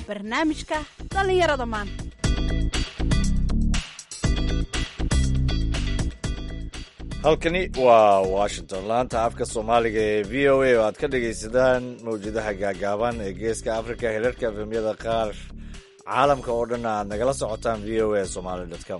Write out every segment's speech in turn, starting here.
barnaamijka dhallinyarada maanta halkani waa washington laanta afka soomaaliga ee v o a oo aad ka dhagaysadaan mawjadaha gaagaaban ee geeska africa hirarka efemyada qaar caalamka oo dhan aad nagala socotaan v o a somaly com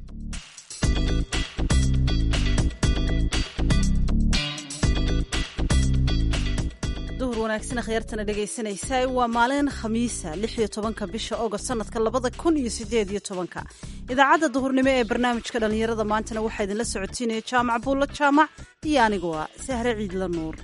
duhur wanaagsan akhyaartana dhegaysanaysa waa maalin khamiisa lix iyo tobanka bisha ogost sanadka labada kun iyo sideed iyo tobanka idaacadda duhurnimo ee barnaamijka dhallinyarada maantana waxaa idinla socotiinaya jaamac buulla jaamac iyo anigu ah sahre ciidla nuur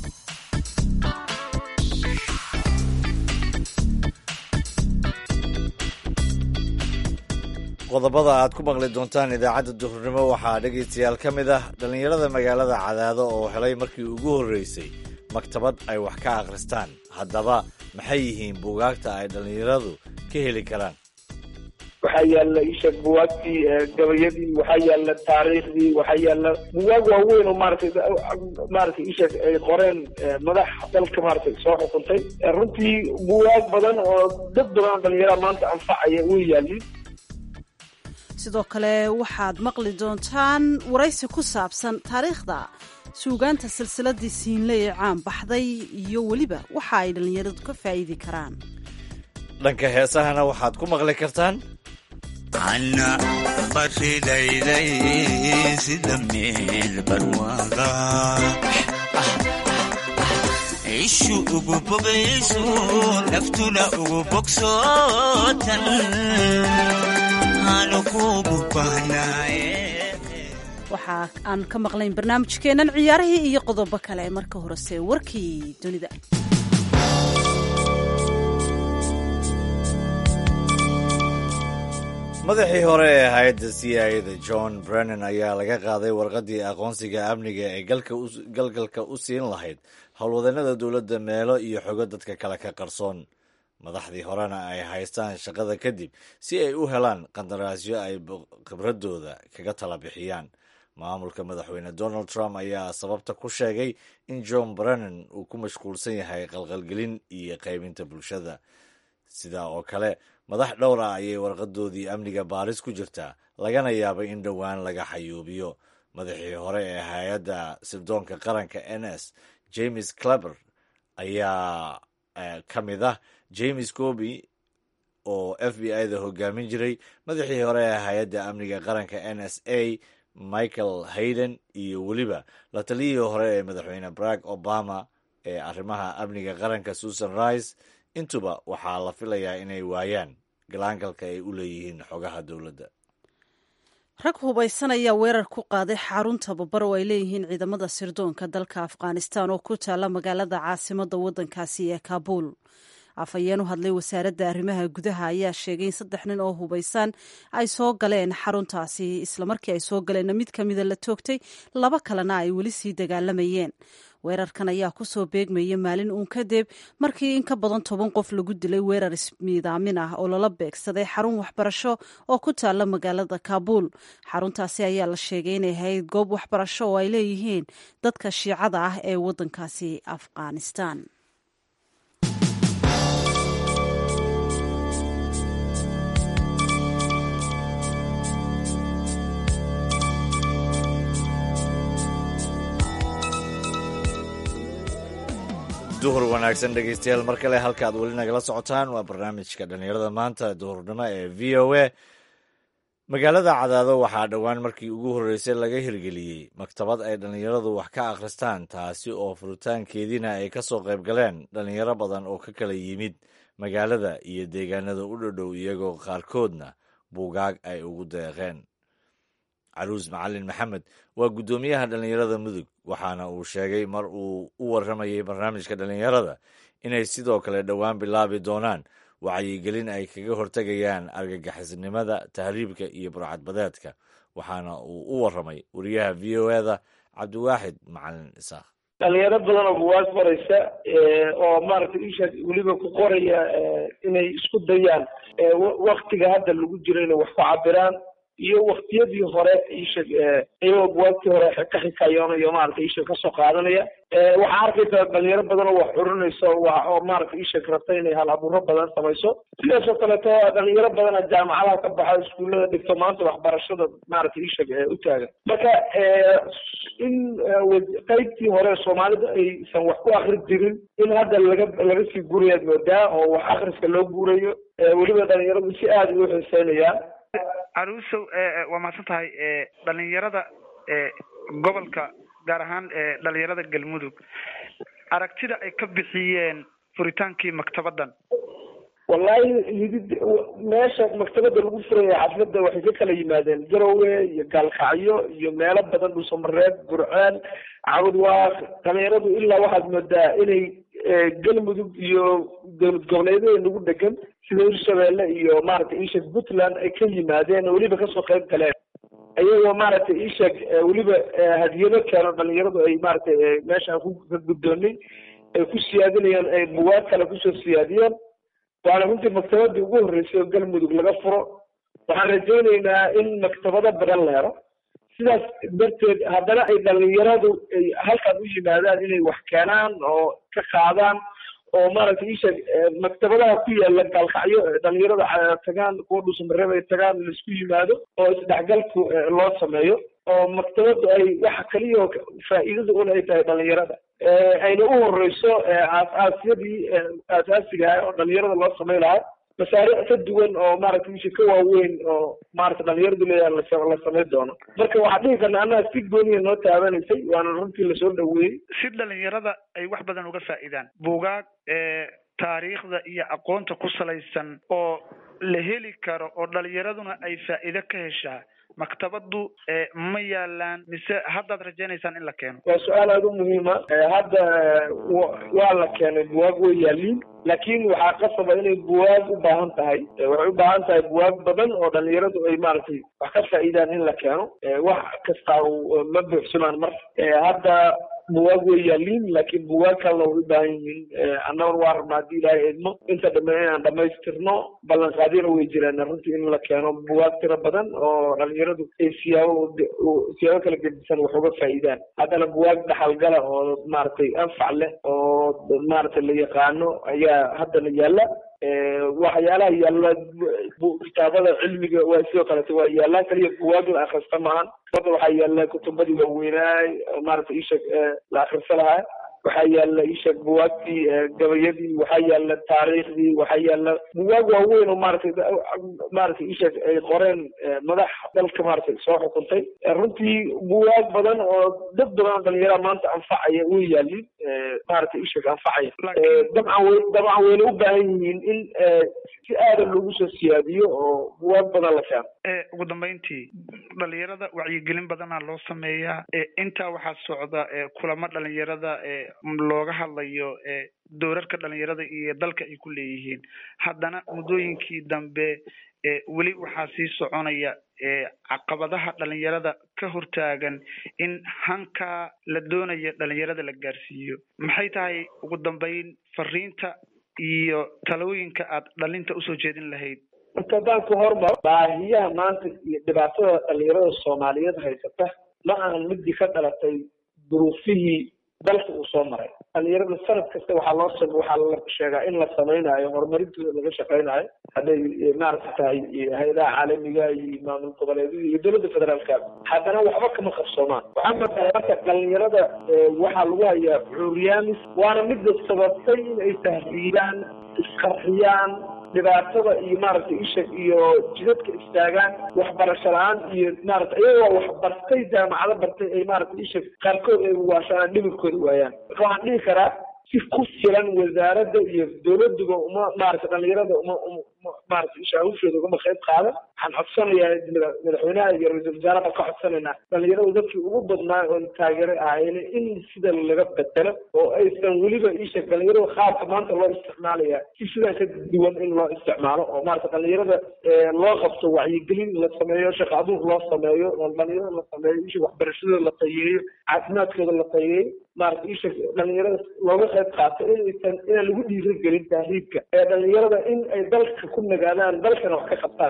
qodobada aad ku maqli doontaan idaacadda duhurnimo waxaa dhegaystayaal ka mid ah dhallinyarada magaalada cadaado oo helay markii ugu horreysay maktabad ay wax ka akhristaan haddaba maxay yihiin buugaagta ay dhallinyaradu ka heli karaan waxaa yaala isha buwaagtii gabayadii waxaa yaala taariikhdii waxaa yaala buwaag waaweyn oo maaragtay maaragtay isha ay qoreen madax dalka maaragtay soo xukuntay runtii buwaag badan oo dad badan oo dhalinyarada maanta anfacaya way yaalin sidoo kale waxaad maqli doontaan waraysi ku saabsan taariikhda suugaanta silsiladii siinle ee caan baxday iyo weliba waxa ay dhallinyaradu ka faa'iidi karaan dhanka heesahana waxaad ku maqli kartaan ana baridayday sida meel barwaaqa ishu ugu bogayso naftuna ugu bogsootan aanu kugu bahnaaye waxa aan ka maqlayn barnaamijkeennan ciyaarihii iyo qodobo kale marka horese warkii dunida madaxii hore ee hay-adda c i da john brennan ayaa laga qaaday warqaddii aqoonsiga amniga ee galgalka u siin lahayd howlwadeenada dowladda meelo iyo xogo dadka kale ka qarsoon madaxdii horena ay haystaan shaqada kadib si ay u helaan qandaraasyo ay khibradooda kaga tala bixiyaan maamulka madaxweyne donald trump ayaa sababta ku sheegay in john brennan uu ku mashquulsan yahay qalqalgelin iyo qaybinta bulshada sidaa oo kale madax dhowr ah ayay warqadoodii amniga baaris ku jirtaa lagana yaabay in dhowaan laga xayuubiyo madaxii hore ee hay-adda sirdoonka qaranka n s james claber ayaa ka mid ah james coby oo f b i da hogaamin jiray madaxii hore ee hay-adda amniga qaranka n s a michael hayden iyo weliba la taliyihii hore ee madaxweyne barack obama ee arrimaha amniga qaranka susan rice intuba waxaa la filayaa inay waayaan galaangalka ay u leeyihiin xogaha dowladda rag hubaysan ayaa weerar ku qaaday xarun tababar oo ay leeyihiin ciidamada sirdoonka dalka afghanistan oo ku taalla magaalada caasimadda waddankaasi ee kabuul afhayeen u hadlay wasaaradda arrimaha gudaha ayaa sheegay in saddex nin oo hubaysan ay soo galeen xaruntaasi islamarkii ay soo galeenna mid ka mida la toogtay laba kalena ay weli sii dagaalamayeen weerarkan ayaa kusoo beegmaya maalin uun kadib markii in ka badan toban qof lagu dilay weerar ismiidaamin ah oo lala beegsaday xarun waxbarasho oo ku taalla magaalada kabuul xaruntaasi ayaa la sheegay inay ahayd goob waxbarasho oo ay leeyihiin dadka shiicada ah ee waddankaasi afghanistan duhur wanaagsan dhegeystayaal mar kale halka aad weli nagala socotaan waa barnaamijka dhallinyarada maanta duhurnimo ee v o a magaalada cadaado waxaa dhowaan markii ugu horreysay laga hirgeliyey maktabad ay dhallinyaradu wax ka akhristaan taasi oo furitaankeediina ay ka soo qayb galeen dhallinyaro badan oo ka kala yimid magaalada iyo deegaanada u dhodhow iyagoo qaarkoodna buugaag ay ugu deeqeen caruus macalin maxamed waa guddoomiyaha dhallinyarada mudug waxaana uu sheegay mar uu u warramayay barnaamijka dhallinyarada inay sidoo kale dhowaan bilaabi doonaan wacyigelin ay kaga hortegayaan argagixisnimada tahriibka iyo burcadbadeedka waxaana uu u warramay wariyaha v o eda cabdiwaaxid macalin isaaq dhalinyaro badan oo buwaag qoraysa oo maaragtay isha weliba ku qoraya inay isku dayaan waktiga hadda lagu jiro inay wax ku cabiraan iyo waktiyadii hore isheg iyagoo buwaagtii hore ka xikayoonayo maarata isheg kasoo qaadanaya waxaa arkaysaa dhalinyaro badan oo wax curinayso oo maarata isheg rabta inay hal abuuro badan samayso sidaasoo kaleeto dhalinyaro badana jaamacadaha ka baxa iskuullada dhigto maanta waxbarashada maarata isheg u taagan marka in qaybtii hore soomaalida aysan wax ku akri jirin in hadda laga laga sii gurayaad moodaa oo wax akriska loo guurayo weliba dhalinyaradu si aada ugu xiiseynayaan caruusow waa mahadsan tahay dhalinyarada gobolka gaar ahaan dhalinyarada galmudug aragtida ay ka bixiyeen furitaankii maktabadan wallahi hidid meesha maktabada lagu furaya xafladda waxay ka kala yimaadeen garowe iyo gaalkacyo iyo meelo badan dhuusamareed burceel cabudwaaq dhalinyaradu ilaa waxaad moodaa inay galmudug iyo dowlad goboleedyada nagu dhegan sida hirshabeelle iyo maaragtay ishek puntland ay ka yimaadeen oo weliba kasoo qayb galeen iyagoo maaragtay ishek weliba hadiyado keeno dhalinyaradu ay maaragtay meeshaan ku ka guddoonay ay ku siyaadinayaan ay buwaag kale kusoo siyaadiyeen waana runtii maktabadii ugu horreysay oo galmudug laga furo waxaan rajaynaynaa in maktabado badan la helo sidaas darteed haddana ay dhalinyaradu ay halkan u yimaadaan inay wax keenaan oo ka qaadaan oo maaragtay isha maktabadaha ku yaala gaalkacyo dhalinyarada tagaan kuwa dhuusamareeb ay tagaan laisku yimaado oo isdhexgalku loo sameeyo oo maktabadu ay waxa kaliya faa'iidada un ay tahay dhalinyarada ayna u horeyso aas-aasyadii aasaasiga ah oo dhalinyarada loo samay lahaa masaariic ka duwan oo maaragtay isha ka waaweyn oo maaragtay dhalinyaradu leeyahay la samayn doono marka waxaa dhihi karna annaga si gooniya noo taabanaysay waana runtii lasoo dhaweeyey si dhalinyarada ay wax badan uga faa'iidaan buugaag taariikhda iyo aqoonta ku salaysan oo la heli karo oo dhalinyaraduna ay faa'iido ka heshaa maktabadu ma yaalaan mise haddaad rajaynaysaan in la keeno waa su-aal aada u muhiima hadda waa la keenay buwaag way yaaliin laakiin waxaa qasaba inay buwaag u baahan tahay waxay u baahan tahay buwaag badan oo dhalinyaradu ay maaragtay wax ka faa'iidaan in la keeno wax kastaa ma buuxsamaan mar hadda buwaag way yaaliin laakiin buwaag kalena way u baahan yihiin annaguna waa rabna haddii ilaahay idmo inta dhambe inaan dhamaystirno ballanqaadyana way jiraan runtii in la keeno buwaag tiro badan oo dhalinyaradu ay siyaabo siyaabo kala gedisan wax uga faa'iidaan haddana buwaag dhaxalgala oo maaragtay anfac leh oo maaragtay la yaqaano ayaa haddana yaalla waxyaalaha yaalla kitaabada cilmiga waa sidoo kaleeto waa yaallaa kaliya buwaag la akrista maahan hadda waxaa yaalla kutubadii waaweynaay maaragtay isheg la akrista lahaa waxaa yaalla isheg buwaagtii gabayadii waxaa yaalla taariikhdii waxaa yaalla buwaag waaweyn oo maaragtay maaragtay isheg ay qoreen madax dalka maaragtay soo xukuntay runtii buwaag badan oo dad badan oo dhalinyaraha maanta anfacaya way yaaliin maaragtay isheg anfacaya dabcan way dabcan wayna u baahan yihiin in si aada loogu soo siyaadiyo oo buwaag badan la keeno ugu dambeyntii dhalinyarada wacyigelin badana loo sameeyaa intaa waxaa socda kulamo dhalinyarada looga hadlayo doorarka dhalinyarada iyo dalka ay ku leeyihiin haddana muddooyinkii dambe weli waxaa sii soconaya caqabadaha dhalinyarada ka hortaagan in hankaa la doonayo dhalinyarada la gaarsiiyo maxay tahay ugu dambeyn fariinta iyo talooyinka aad dhalinta usoo jeedin lahayd marka haddaan ku hormar baahiyaha maanta iyo dhibaatada dhalinyarada soomaaliyeed haysata ma ahan midii ka dhalatay duruufihii dalka uu soo maray dhalinyarada sanad kasta waxaa loo sam waxaa la sheegaa in la samaynayo horumarintooda laga shaqaynayo hadday maaragta tahay hay-adaha caalamiga iyo maamul goboleedyada iyo dowladda federaalka haddana waxba kama qabsoomaan waxaa matahay marka dhalinyarada waxaa lagu hayaa cuuriyaamis waana midda sababtay in ay tahriibaan isqarxiyaan dhibaatada iyo maaragtay ishag iyo jidadka istaagaan waxbarasho la-aan iyo maaragtay iyagoo wax bartay jaamacado bartay ay maaragtay ishag qaarkood ay waashaan dhibirkooda waayaan marka waxaan dhihi karaa si ku filan wasaaradda iyo dowladuba uma maaragtay dhalinyarada uma uma maaragtay isha hawshooda ugama qayb qaadan waxaan codsanayaa madaxweynaha iyo ra-iisul wasaaraha ka codsanaynaa dhalinyaradu dadkii ugu badnaa oon taageeray ahayn in sida laga bedelo oo aysan weliba isha dhalinyarada qaabka maanta loo isticmaalaya si sidan ka duwan in loo isticmaalo oo maaragta dhalinyarada loo qabto wacyigelin la sameeyo shaqo abuur loo sameeyo oo dhalinyarada la sameeyo isha waxbarashadooda la tayeeyo caafimaadkooda la tayeeyo maaragta isha dhalinyarada looga qayb qaato inaysan inaan lagu dhiirigelin tahriibka ee dhalinyarada in ay dalka ku nagaadaan dalkana wax ka qabtaan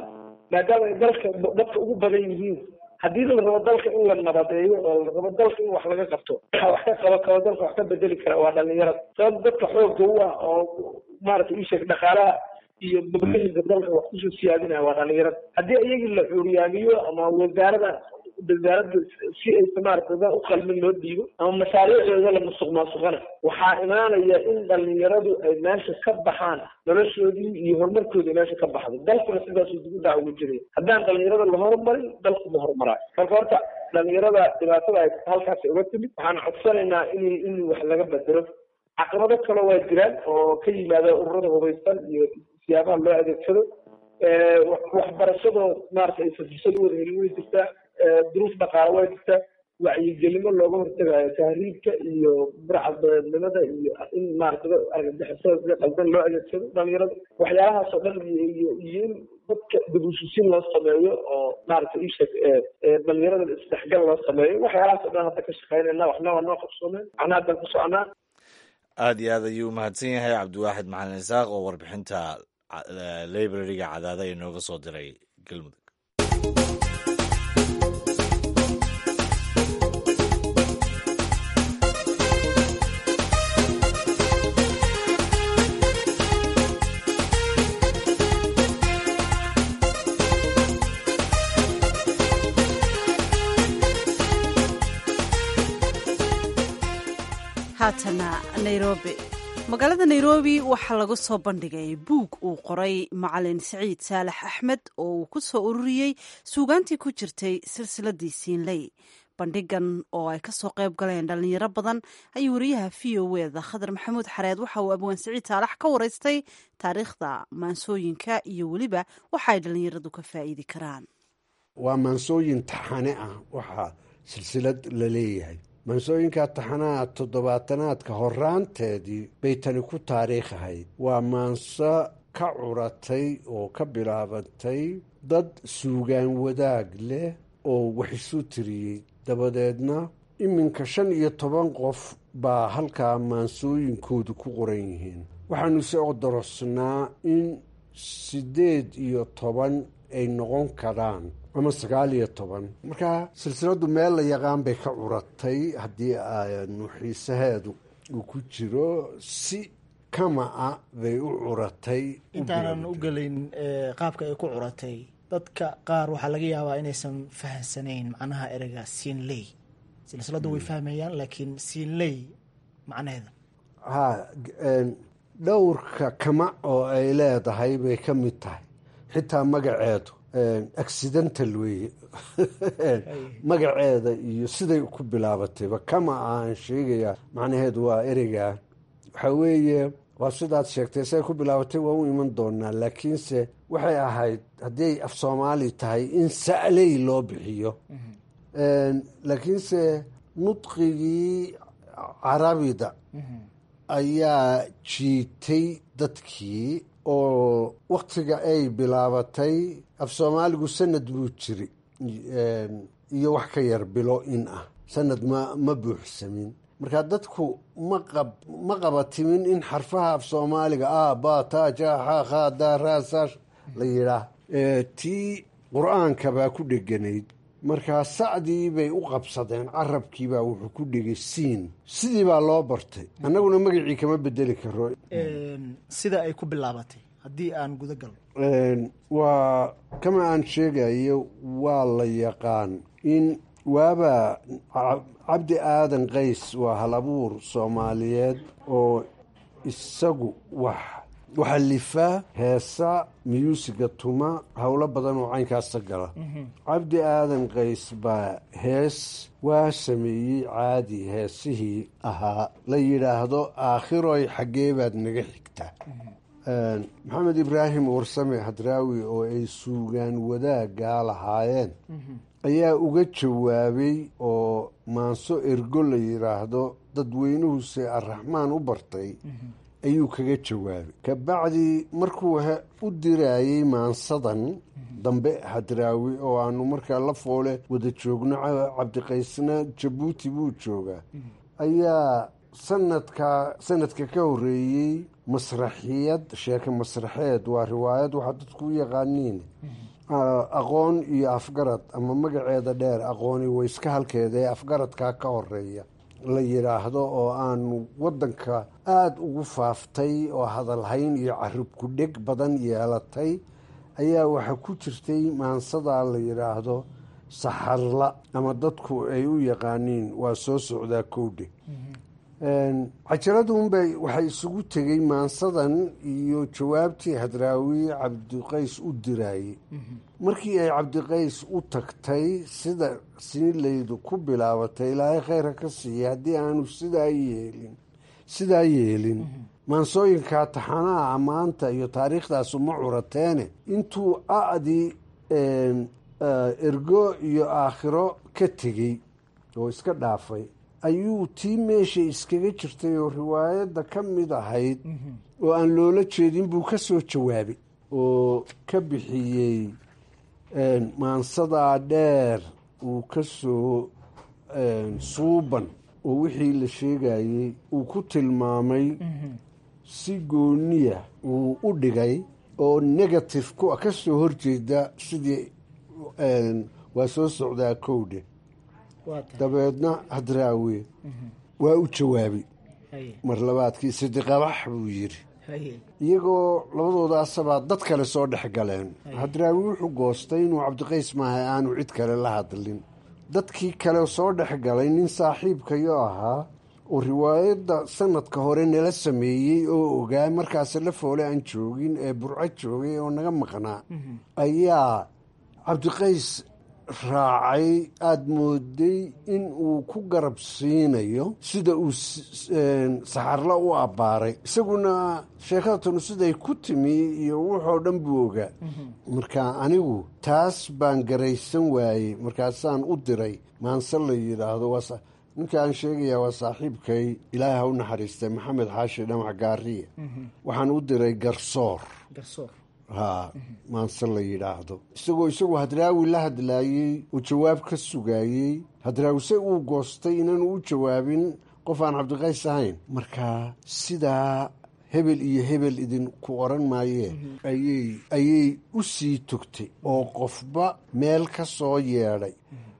maadaama ay dalka dadka ugu badan yihiin haddii la rabo dalka in la nabadeeyo oo la rabo dalka in wax laga qabto waxa wax ka qaba kaba dalka wax ka bedeli kara waa dhalinyarada sabab dadka xoogga u ah oo maaragtay isheeg dhaqaalaha iyo bablahinka dalka wax kusoo siyaadinaya waa dhalinyarada haddii iyagii la cuuriyaamiyo ama wasaarada wasaaradda si aysa maaragtay u qalmin loo dhiibo ama mashaariicdooda la musuq maasuqana waxaa imaanaya in dhalinyaradu ay meesha ka baxaan noloshoodii iyo horumarkoodii meesha ka baxdo dalkuna sidaasuu dib u dhac uga jiraya haddaan dhalinyarada la horumarin dalku ma horumaraayo marka horta dhalinyarada dhibaatada ay halkaas uga timid waxaan codsanaynaa in in wax laga bedelo caqabado kale waa jiraan oo ka yimaada ururada hubaysan iyo siyaabaha loo adeegsado waxbarashadoo maarata aysan fursad u wada helin way jirtaa duruuf dhaqaale way jirtaa wacyigelimo looga hortagayo tahriibka iyo burcadnimada iyo in maarata argagixisada sida qaldan loo adeegsado dhalinyarada waxyaalahaas oo dhan iyo iyo in dadka dabuususin loo sameeyo oo maarata isheeg dhalinyarada isdhexgal loo sameeyo waxyaalahaas oo dhan hadda ka shaqeynayna waxna waa noo qabsoomeen waxna haddan ku soconaa aada iyo aad ayuu umahadsan yahay cabdiwaaxid macalin isaaq oo warbixinta librariga cadaada ee nooga soo diray galmudug haatana nairobi magaalada nairobi waxaa lagu soo bandhigay buug uu qoray macalin siciid saalax axmed oo uu ku soo ururiyey suugaantii ku jirtay silsiladii siinley bandhigan oo ay kasoo qayb galeen dhalinyaro badan ayuu wariyaha v o eda khadar maxamuud xareed waxa uu abwaan siciid saalax ka wareystay taariikhda maansooyinka iyo weliba waxa ay dhalinyaradu ka faa'iidi karaan waa maansooyin taxane ah waxaa silsilad la leeyahay maansooyinka taxanaha toddobaatanaadka horaanteedii bay tani ku taariikh ahayd waa maanso ka curatay oo ka bilaabatay dad suugaan wadaag leh oo wax isu tiriyey dabadeedna iminka shan iyo toban qof baa halkaa maansooyinkoodu ku qoran yihiin waxaanu se odorosnaa in siddeed iyo toban ay noqon karaan ama sagaal iyo toban marka silsiladdu meel la yaqaan bay ka curatay haddii aanu xiisaheedu uu ku jiro si kama-a bay u curatay intaanan u gelin qaabka ay ku curatay dadka qaar waxaa laga yaabaa inaysan fahamsanayn macnaha ereyga siinley silsiladdu way fahmayaan laakiin siinley macnaheeda ha dhowrka kama oo ay leedahay bay ka mid tahay xitaa magaceedu accidental weeye magaceeda iyo siday ku bilaabatayba kama aan sheegayaa macnaheedu waa ereyga waxaa weeye waa sidaad sheegtay siday ku bilaabatay waa u iman doonaa laakiinse waxay ahayd haddiiay af soomaali tahay in sa'ley loo bixiyo laakiinse nudqigii carabida ayaa jiitay dadkii oo waktiga ay bilaabatay af soomaaligu sanad buu jiri iyo wax ka yar bilo in ah sanad ma ma buuxsamin marka dadku maqab ma qabatimin in xarfaha af soomaaliga a ba ta ja xa kha da ra sa la yidhaah tii qur-aanka baa ku dheganayd markaa sacdii bay u qabsadeen carabkiibaa wuxuu ku dhegay siin sidii baa loo bartay annaguna magacii kama bedeli karo sida ay ku bilaabatay haddii aan guda galno waa kama aan sheegayo waa la yaqaan in waaba cabdi aadan qays waa hal abuur soomaaliyeed oo isagu wax waxalifa heesa miyuusiga tuma howlo badan oo caynkaasa gala cabdi aadan qays baa hees waa sameeyey caadi heesihii ahaa la yidhaahdo aakhiroy xaggee baad naga xigtaa maxamed ibraahim warsame hadraawi oo ay suugaan wadaagaa lahaayeen ayaa uga jawaabay oo maanso ergo la yidhaahdo dadweynuhuse arraxmaan u bartay ayuu kaga jawaabay kabacdii markuu u diraayey maansadan dambe hadraawi oo aanu markaa la foole wada joogno cabdiqaysna jabuuti buu joogaa ayaa sanadka sanadka ka horeeyey masraxiyad sheeke masraxeed waa riwaayad waxaa dadku u yaqaaniin aqoon iyo afgarad ama magaceeda dheer aqooni wayska halkeeda ee afgaradkaa ka horeeya la yidhaahdo oo aanu waddanka aada ugu faaftay oo hadalhayn iyo carib ku-dheg badan yeelatay ayaa waxaa ku jirtay maansadaa la yidhaahdo saxarla ama dadku ay u yaqaaniin waa soo socdaa kowdhe cajaladunbay waxay isugu tegey maansadan iyo jawaabtii hadraawi cabdiqays u diraayey markii ay cabdiqays u tagtay sida siinlaydu ku bilaabatay ilaahay khayra ka siiya haddii aanu sidaa yeelin sidaa yeelin maansooyinkaa taxanaha ammaanta iyo taariikhdaasu ma curateene intuu a-dii ergo iyo aakhiro ka tegey oo iska dhaafay ayuu tii meesha iskaga jirtay oo riwaayadda ka mid ahayd oo aan loola jeedin buu ka soo jawaabay oo ka bixiyey maansadaa dheer uu ka soo suuban oo wixii la sheegayey uu ku tilmaamay si gooniya uu u dhigay oo negative ku ka soo horjeeda sidii waa soo socdaa kowdhe dabeedna hadraawe waa u jawaabay mar labaadkii sidiqabax buu yidhi iyagoo labadoodaasabaa dad kale soo dhex galeen hadraawi wuxuu goostay inuu cabdiqays maaha aanu cid kale la hadlin dadkii kale soo dhex galay nin saaxiibkayo ahaa oo riwaayadda sanadka hore nala sameeyey oo ogaa markaase la foole aan joogin ee burco joogay oo naga maqnaa ayaa cabdiqays raacay aada mooday in uu ku garab siinayo sida uu saxarla u abbaaray isaguna sheekhadatanu siday ku timi iyo wuxoo dhan buu ogaa marka anigu taas baan garaysan waayey markaasaan u diray maanse la yidhaahdo ninka aan sheegayaa waa saaxiibkay ilaahay ha u naxariistay maxamed xaashi dhamac gaariye waxaan u diray garsoor haa maanse la yidhaahdo isagoo isagu hadraawi la hadlaayey oo jawaab ka sugaayey hadraawi se uu goostay inaanu u jawaabin qof aan cabdiqays ahayn marka sidaa hebel iyo hebel idinku oran maayee ayay ayay u sii togtay oo qofba meel ka soo yeedhay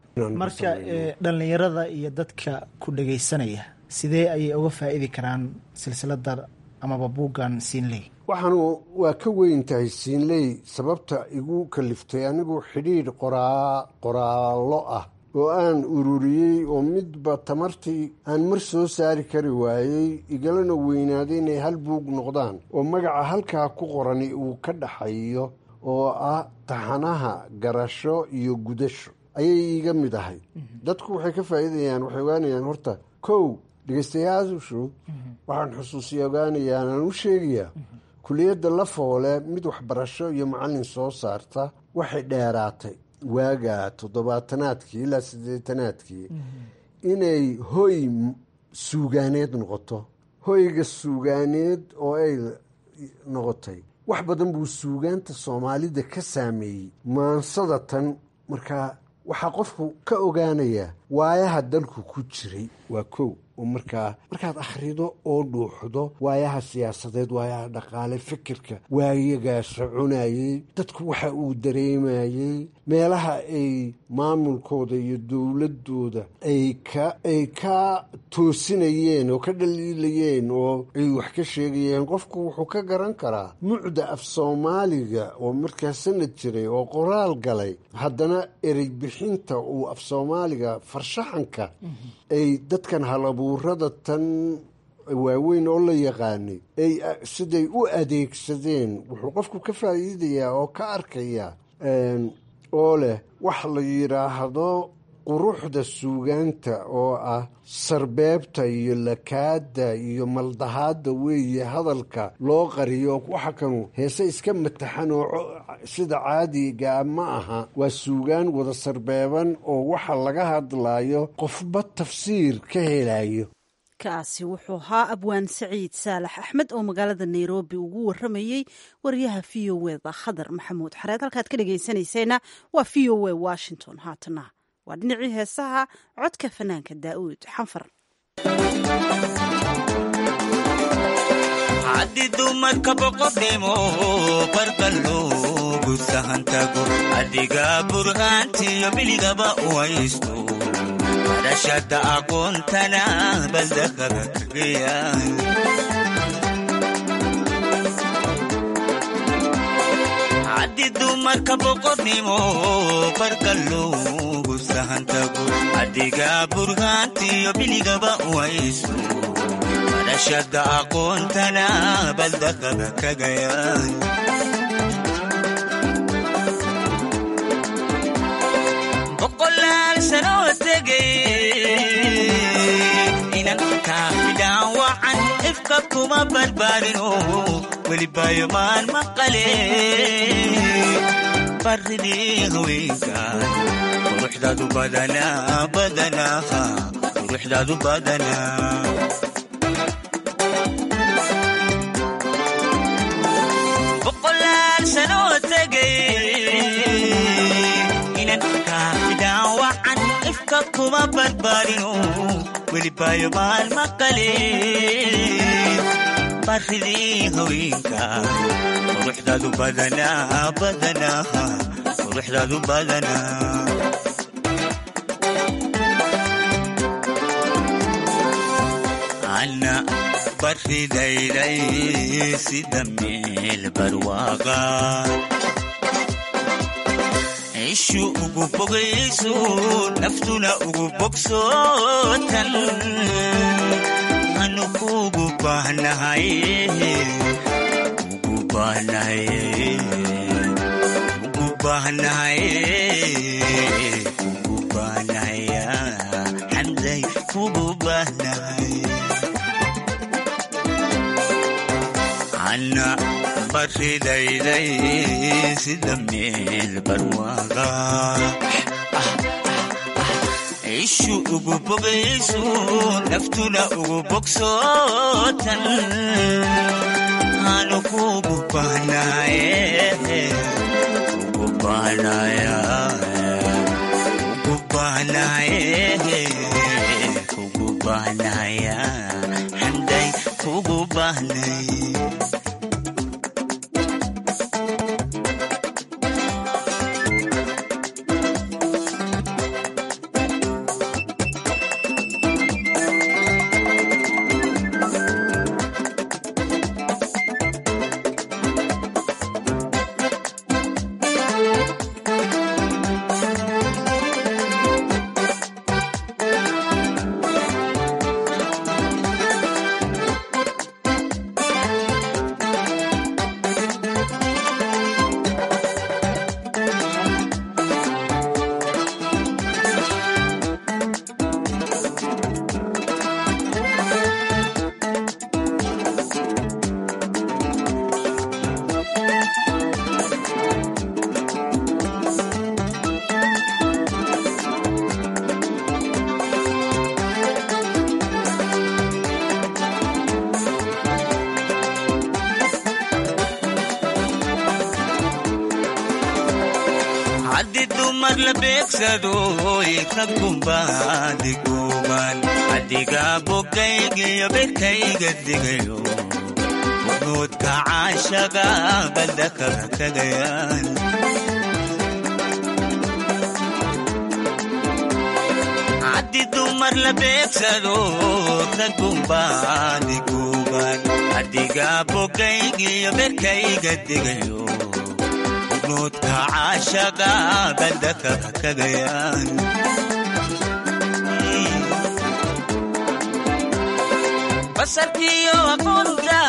marka dhallinyarada iyo dadka ku dhagaysanaya sidee ayay uga faa'idi karaan silsilada amaba buuggan siinley waxaanu waa ka weyn tahay siinley sababta igu kaliftay anigu xidhiidh qoraa qoraallo ah oo aan ururiyey oo midba tamartii aan mar soo saari kari waayey igalana weynaaday inay hal buug noqdaan oo magaca halkaa ku qorani uu ka dhaxayo oo ah taxanaha garasho iyo gudasho ayay iiga mid ahay dadku waxay ka faa'iidayaan waxay ogaanayaan horta kow dhegeystayaashu waxaan xusuusiya ogaanayaan aan u sheegayaa kuliyadda la foole mid waxbarasho iyo macallin soo saarta waxay dheeraatay waaga toddobaatanaadkii ilaa siddeetanaadkii inay hoy suugaaneed noqoto hoyga suugaaneed oo ay noqotay wax badan buu suugaanta soomaalida ka saameeyey maansada tan markaa waxaa qofku ka ogaanayaa waayaha dalku ku jiray waa kow oo markaa markaad akhrido oo dhuuxdo waayaha siyaasadeed waayaha dhaqaale fikirka waayagaa soconayey dadku waxa uu dareemayey meelaha ay maamulkooda iyo dowladooda ay ka ay ka toosinayeen oo ka dhaliilayeen oo ay wax ka sheegayeen qofku wuxuu ka garan karaa mucda af soomaaliga oo markaa sanad jiray oo qoraal galay haddana erey bixinta uu af soomaaliga farshaxanka ay dadkan halabuurada tan waaweyn oo la yaqaanay ay siday u adeegsadeen wuxuu qofku ka faa'iidayaa oo ka arkayaa oo leh wax la yidhaahdo quruxda suugaanta oo ah sarbeebta iyo lakaada iyo maldahaadda weeye hadalka loo qariyo waxa kanu heese iska mataxan oo sida caadigaa ma aha waa suugaan wada sarbeeban oo waxa laga hadlayo qofba tafsiir ka helayo kaasi wuxuu ahaa abwaan saciid saalax axmed oo magaalada nairobi ugu waramayey wariyaha v o eda khadar maxamuud xareed halkaad ka dhegaysanayseena waa v o e washington haatana waa dhinacii heesaha codka fanaanka daa'uud xanfar haddi dumarka boqodhimo barqa loogu sahantago adiga burhaantiyo biligaba u haysto barashada aqoontana baldaqaga kagaya haddi dumarka boqodnimo barqa loogu sahantago adiga burhaantiyo biligaba u haysto barashada aqoontana baldaqaga kagaya boqolaal sanoo tegay inan kaafidhaan wacan ifka kuma barbaarino welibayo maan maqale baridii haweenkan quruxdaadu badanaa badanaa quruxdaadu badanaa boqolaal sanoo tegay inan kaafidhaan wacan ifka kuma barbaarino welibayo maal maqale baridii haweenka quruxdaadu badanaa badanaa quruxdaadu badanaa ana baridayday sida meel barwaaqa ishu ugu bogayso naftuna ugu bogsootan anu kugu baahnahay ugu baahnahay ugu baahnahay ugu baahnahay xamday kugu baahnahay ana baridayday sida meel barwaaqa ishu ugu bogayso naftuna ugu bogsootan anu kugu baahnaye ugu baahnaye ugu baahnaye ugu baahnaye xamday kugu baahnay haddi dumar la beegsado raggunbaadi gooban adiga bogaygiyo bekayga digayo bunoodka caashaga baldakaba kagayaan haddi dumar la beegsado raggunbaadi gooban adiga bogaygiyo bekayga digayo nuudka caashaga baldaka kagayaan basarkiyo aqoonta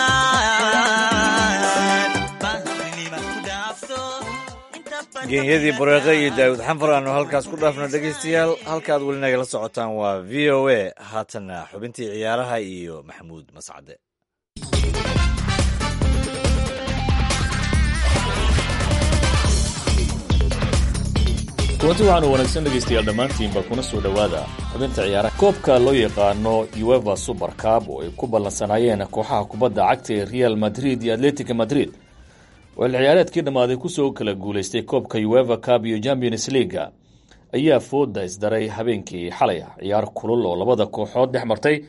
geenyadii bareeqe iyo daawud xanfar aanu halkaas ku dhaafno dhegaystayaal halkaad weli nagala socotaan waa v o a haatanna xubintii ciyaaraha iyo maxamuud mascade kulanti waxaanu wanaagsan dhegaystayaal dhammaantiinba kuna soo dhowaada xubinta ciyaaraha koobka loo yaqaano ueva super cab oo ay ku ballansanaayeen kooxaha kubadda cagta ee real madrid iyo atletica madrid oo il ciyaareedkii dhammaaday kusoo kala guulaystay koobka ueva cab iyo champions leaga ayaa fooda isdaray habeenkii xalay ah ciyaar kulul oo labada kooxood dhex martay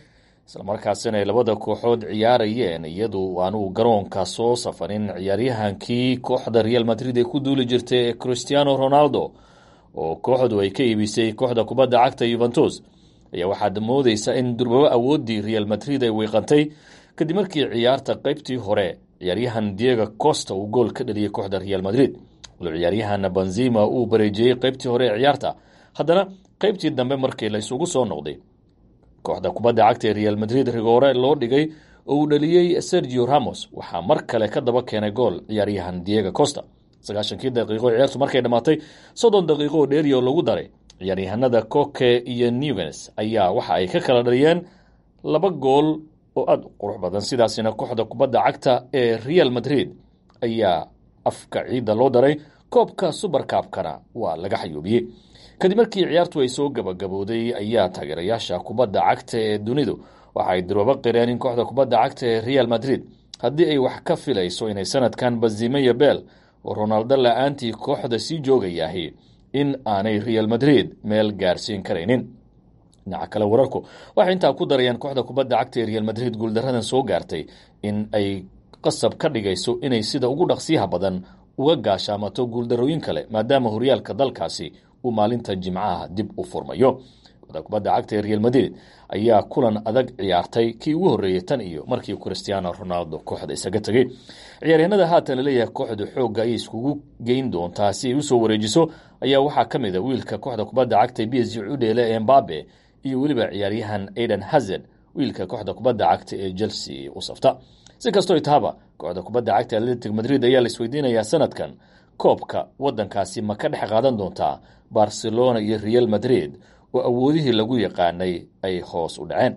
islamarkaasina ay labada kooxood ciyaarayeen iyadu aanuu garoonka soo safarin ciyaaryahankii kooxda real madrid ee ku duuli jirtay ee christiano ronaldo oo kooxdu ay ka iibisay kooxda kubadda cagta yuventus ayaa waxaad moodeysa in durbabo awooddii real madrid ay wiiqantay kadib markii ciyaarta qeybtii hore ciyaaryahan diego costa uu gool ka dhaliyay kooxda real madrid walo ciyaaryahan benzima uu bareejiyey qeybtii hore ee ciyaarta haddana qeybtii dambe markii la isugu soo noqday kooxda kubadda cagta ee real madrid rigoore loo dhigay oo uu dhaliyey sergio ramos waxaa mar kale ka daba keenay gool ciyaaryahan diego costa sagaashankii daqiiqo ciyaartu markay dhammaatay soddon daqiiqo oo dheeriyo lagu daray ciyaaryahanada coke iyo newens ayaa waxa ay ka kala dhaliyeen laba gool oo aada u qurux badan sidaasina kooxda kubadda cagta ee real madrid ayaa afka ciidda loo daray koobka suberkaabkana waa laga xayuubiyey kadib markii ciyaartu ay soo gabagabowday ayaa taageerayaasha kubadda cagta ee dunidu waxa ay durbabo qireen in kooxda kubadda cagta ee real madrid haddii ay wax ka filayso inay sanadkan bazimeya bel oo ronaldo la-aantii kooxda sii joogayahay in aanay real madrid meel gaarsiin karaynin dhinaca kale wararku waxay intaa ku darayaan kooxda kubadda cagta ee real madrid guuldaradan soo gaartay in ay qasab ka dhigayso inay sida ugu dhaqsiyaha badan uga gaashaamato guuldarooyin kale maadaama horyaalka dalkaasi uu maalinta jimcaha dib u furmayo kooxda kubadda cagta ee real madrid ayaa kulan adag ciyaartay kii ugu horreeyey tan iyo markii christiano ronaldo kooxda isaga tegey ciyaaryahanada haatan laleeyahay kooxda xoogga ayay iskugu geyn doontaa si ay usoo wareejiso ayaa waxaa ka mid a wiilka kooxda kubadda cagta b s g udheele ee mbabe iyo weliba ciyaaryahan aiden hazard wiilka kooxda kubadda cagta ee chelsea u safta si kastoo tahaba kooxda kubadda cagta atletic madrid ayaa laisweydiinayaa sanadkan koobka wadankaasi ma ka dhex qaadan doontaa barcelona iyo real madrid oo awoodihii lagu yaqaanay ay hoos u dhaceen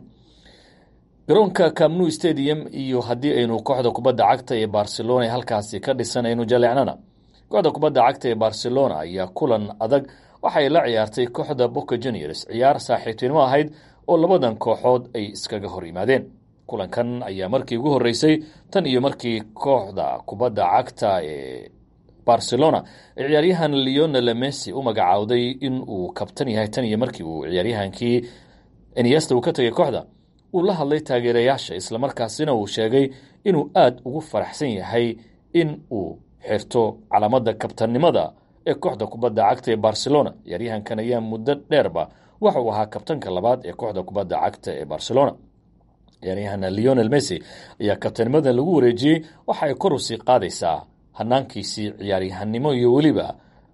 garoonka camnu stadium iyo haddii aynu kooxda kubadda cagta ee barcelona halkaasi ka dhisan aynu jaleecnana kooxda kubadda cagta ee barcelona ayaa kulan adag waxay la ciyaartay kooxda boca juniors ciyaar saaxiibtinimo ahayd oo labadan kooxood ay iskaga hor yimaadeen kulankan ayaa markii ugu horreysay tan iyo markii kooxda kubadda cagta ee barcelona ee ciyaaryahan leonel messi u magacaawday in uu kabtan yahay tan iyo markii uu ciyaaryahankii eniesta uu ka tegay kooxda uu la hadlay taageerayaasha islamarkaasina uu sheegay inuu aada ugu faraxsan yahay in uu xirto calaamada kabtannimada ee kooxda kubadda cagta ee barcelona ciyaaryahankan ayaa muddo dheerba waxa uu ahaa kabtanka labaad ee kooxda kubadda cagta ee barcelona ciyaaryahan leonel messi ayaa kabtanimadan lagu wareejiyey waxa ay kor usii qaadaysaa hanaankiisii ciyaaryahanimo iyo weliba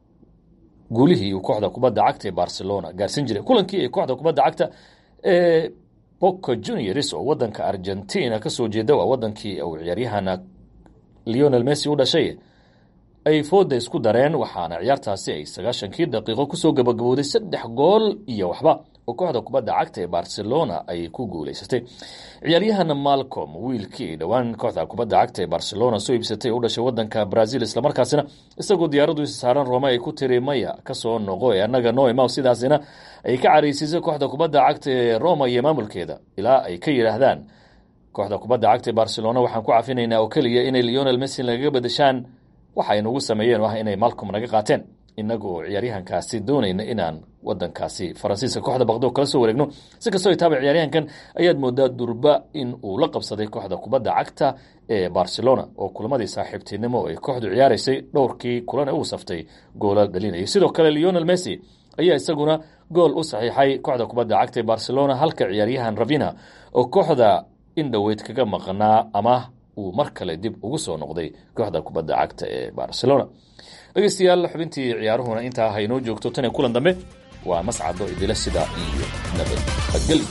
guulihii uu kooxda kubadda cagta ee barcelona gaarsin jiray kulankii ay kooxda kubadda cagta ee boca juniors oo wadanka argentina kasoo jeeda waa wadankii uu ciyaaryahana leonel messi u dhashay ay fooda isku dareen waxaana ciyaartaasi ay sagaashankii daqiiqo kusoo gabagabowday saddex gool iyo waxba oo kooxda kubadda cagta ee barcelona ay ku guuleysatay ciyaaryahan malcom wiilkii dhowaan kooxda kubadda cagta ee barcelona soo iibsatay u dhashay wadanka brazil islamarkaasina isagoo diyaaradu isa saaran rome ay ku tiri maya kasoo noqo ee annaga no imaw sidaasina ay ka careysiisay kooxda kubadda cagta ee roma iyo maamulkeeda ilaa ay ka yidhaahdaan kooxda kubadda cagta ee barcelona waxaan ku cafinaynaa oo keliya inay leonel messi lagaga badashaan waxay nagu sameeyeen ah inay malcom naga qaateen inaga oo ciyaaryahankaasi doonayna inaan wadankaasi faransiiska kooxda baqdo kala soo wareegno si kastoo taaba ciyaaryahankan ayaad moodaa durba in uu la qabsaday kooxda kubadda cagta ee barcelona oo kulamadii saaxiibtinimo ay kooxdu ciyaaraysay dhowrkii kulan uu saftay goola dhalinayay sidoo kale leonel messi ayaa isaguna gool u saxiixay kooxda kubadda cagta ee barcelona halka ciyaaryahan ravina oo kooxda in dhoweyd kaga maqnaa ama uu mar kale dib ugu soo noqday kooxda kubadda cagta ee barcelona dhegeystayaal xubintii ciyaaruhuna intaa haynoo joogto tan iyo kulan dambe waa mascado idila sida iyo nabadgeli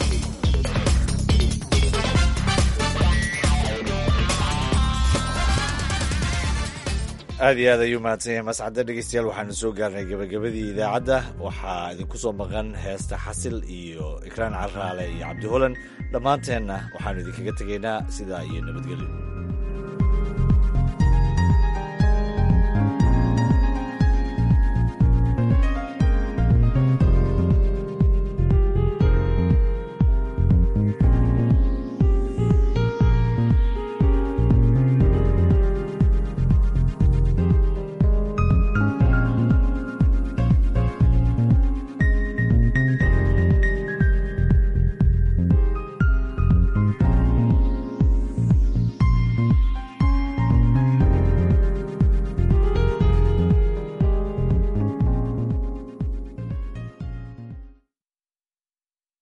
aad iyo aad ayuu mahadsan yahay mascadda dhegeystayaal waxaanu soo gaarnay gabagabadii idaacadda waxaa idinku soo maqan heesta xasil iyo ikraan carraale iyo cabdi holan dhammaanteenna waxaanu idinkaga tegaynaa sidaa iyo nabadgelyo